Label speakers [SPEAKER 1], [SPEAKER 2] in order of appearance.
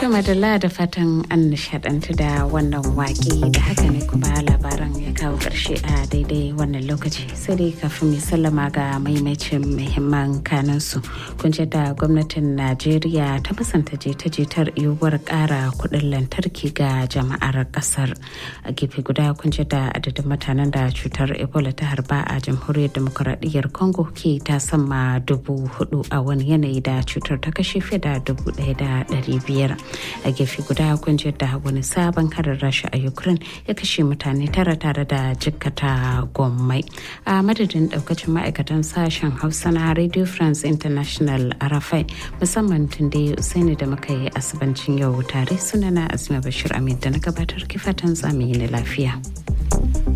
[SPEAKER 1] To madalla da fatan an nishadantu da wannan waƙe da haka ne kuma labaran ya kawo ƙarshe a daidai wannan lokaci sai dai kafin mai sallama ga maimacin muhimman kanansu kun da gwamnatin najeriya ta musanta jita-jitar yiwuwar ƙara kuɗin lantarki ga jama'ar ƙasar a gefe guda kun da adadin mutanen da cutar ebola ta harba a jamhuriyar demokuraɗiyyar congo ke ta sama dubu hudu a wani yanayi da cutar ta kashe fiye da dubu ɗaya da ɗari biyar a gefe guda kun da wani sabon harin rasha a ukraine ya kashe mutane tara tare da jikkata gommai a madadin daukacin ma'aikatan sashen hausa na radio france international arafai musamman tunde usaini da muka yi asibancin yau tare sunana asma bashir amin da na gabatar kifatan zamani na lafiya.